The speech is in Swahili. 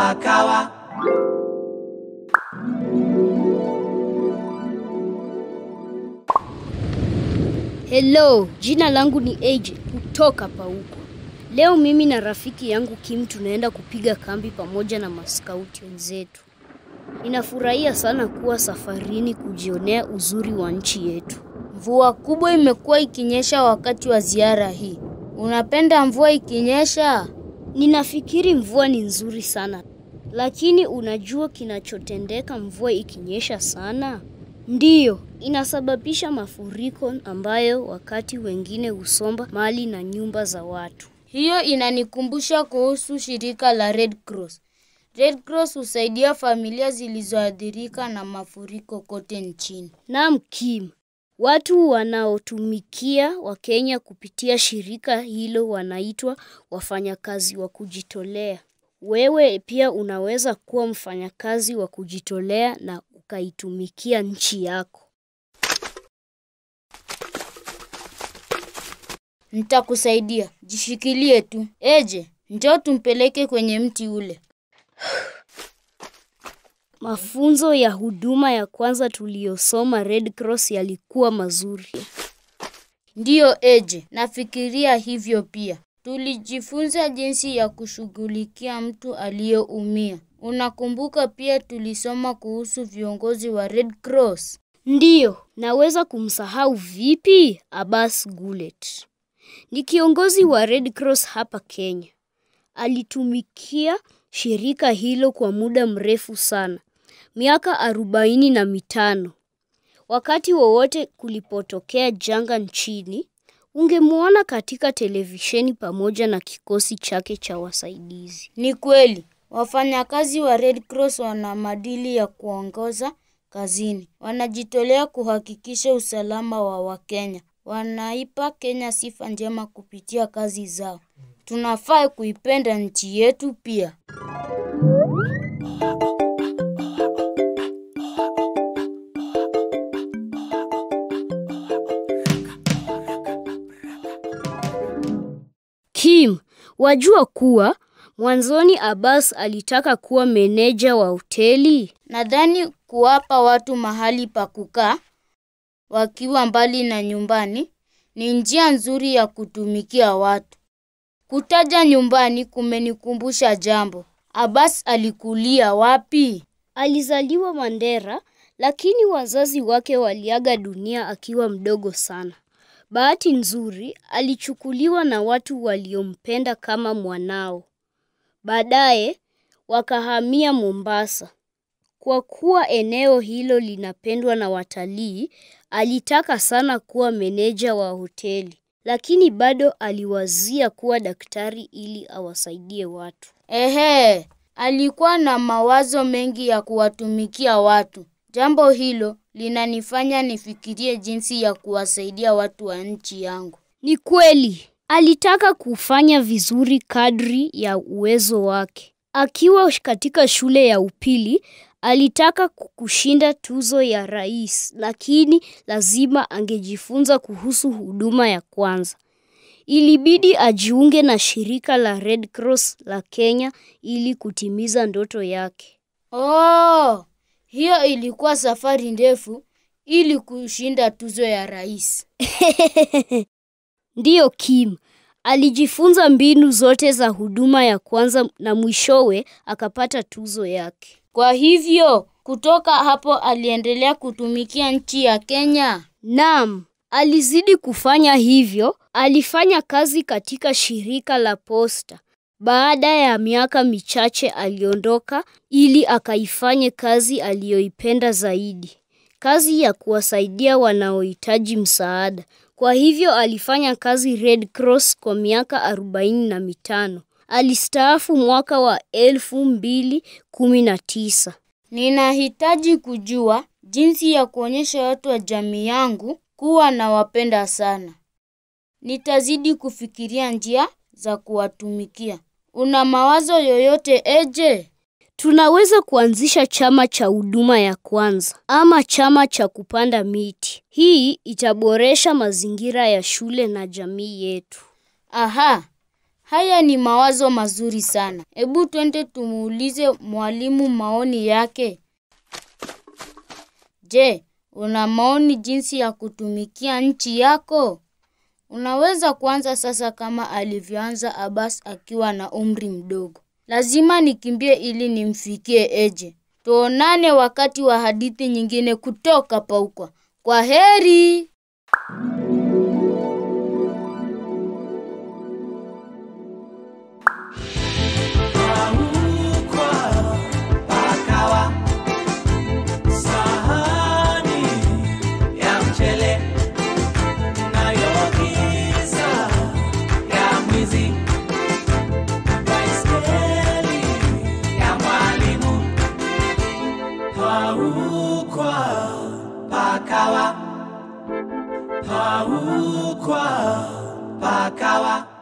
kawa. Hello, jina langu ni AJ kutoka Pauko. Leo mimi na rafiki yangu Kim tunaenda kupiga kambi pamoja na maskauti wenzetu. Ninafurahia sana kuwa safarini kujionea uzuri wa nchi yetu. Mvua kubwa imekuwa ikinyesha wakati wa ziara hii. Unapenda mvua ikinyesha? Ninafikiri mvua ni nzuri sana, lakini unajua kinachotendeka mvua ikinyesha sana? Ndiyo, inasababisha mafuriko ambayo wakati wengine husomba mali na nyumba za watu. Hiyo inanikumbusha kuhusu shirika la Red Cross. Red Cross husaidia familia zilizoathirika na mafuriko kote nchini. Naam Kim, watu wanaotumikia Wakenya kupitia shirika hilo wanaitwa wafanyakazi wa kujitolea. Wewe pia unaweza kuwa mfanyakazi wa kujitolea na ukaitumikia nchi yako. Nitakusaidia, jishikilie tu. Eje, njoo tumpeleke kwenye mti ule. Mafunzo ya huduma ya kwanza tuliyosoma Red Cross yalikuwa mazuri. Ndiyo Eje, nafikiria hivyo pia. Tulijifunza jinsi ya kushughulikia mtu aliyeumia. Unakumbuka pia tulisoma kuhusu viongozi wa Red Cross? Ndiyo, naweza kumsahau vipi Abbas Gulet. Ni kiongozi wa Red Cross hapa Kenya. Alitumikia shirika hilo kwa muda mrefu sana, miaka arobaini na mitano. Wakati wowote kulipotokea janga nchini, ungemwona katika televisheni pamoja na kikosi chake cha wasaidizi. Ni kweli, wafanyakazi wa Red Cross wana maadili ya kuongoza kazini. Wanajitolea kuhakikisha usalama wa Wakenya. Wanaipa Kenya sifa njema kupitia kazi zao. Tunafaa kuipenda nchi yetu pia. Kim, wajua kuwa mwanzoni Abbas alitaka kuwa meneja wa hoteli? Nadhani kuwapa watu mahali pa kukaa wakiwa mbali na nyumbani ni njia nzuri ya kutumikia watu. Kutaja nyumbani kumenikumbusha jambo. Abbas alikulia wapi? Alizaliwa Mandera, lakini wazazi wake waliaga dunia akiwa mdogo sana. Bahati nzuri, alichukuliwa na watu waliompenda kama mwanao. Baadaye wakahamia Mombasa. Kwa kuwa eneo hilo linapendwa na watalii, alitaka sana kuwa meneja wa hoteli, lakini bado aliwazia kuwa daktari ili awasaidie watu. Ehe, alikuwa na mawazo mengi ya kuwatumikia watu. Jambo hilo linanifanya nifikirie jinsi ya kuwasaidia watu wa nchi yangu. Ni kweli, alitaka kufanya vizuri kadri ya uwezo wake. Akiwa katika shule ya upili, alitaka kushinda tuzo ya rais, lakini lazima angejifunza kuhusu huduma ya kwanza. Ilibidi ajiunge na shirika la Red Cross la Kenya ili kutimiza ndoto yake. Oh, hiyo ilikuwa safari ndefu ili kushinda tuzo ya rais. Ndiyo Kim, alijifunza mbinu zote za huduma ya kwanza na mwishowe akapata tuzo yake. Kwa hivyo, kutoka hapo aliendelea kutumikia nchi ya Kenya. Naam, alizidi kufanya hivyo. Alifanya kazi katika shirika la posta. Baada ya miaka michache aliondoka ili akaifanye kazi aliyoipenda zaidi, kazi ya kuwasaidia wanaohitaji msaada. Kwa hivyo alifanya kazi Red Cross kwa miaka arobaini na mitano. Alistaafu mwaka wa elfu mbili kumi na tisa. Ninahitaji kujua jinsi ya kuonyesha watu wa jamii yangu kuwa nawapenda sana. Nitazidi kufikiria njia za kuwatumikia. Una mawazo yoyote Eje? Tunaweza kuanzisha chama cha huduma ya kwanza ama chama cha kupanda miti. Hii itaboresha mazingira ya shule na jamii yetu. Aha, Haya ni mawazo mazuri sana. Hebu twende tumuulize mwalimu maoni yake. Je, una maoni jinsi ya kutumikia nchi yako? Unaweza kuanza sasa kama alivyoanza Abbas akiwa na umri mdogo. Lazima nikimbie ili nimfikie Eje. Tuonane wakati wa hadithi nyingine kutoka Paukwa. Kwa heri. Sahani ya mchele nayo giza ya mwizi, baiskeli ya mwalimu, paukwa pakawa, paukwa pakawa.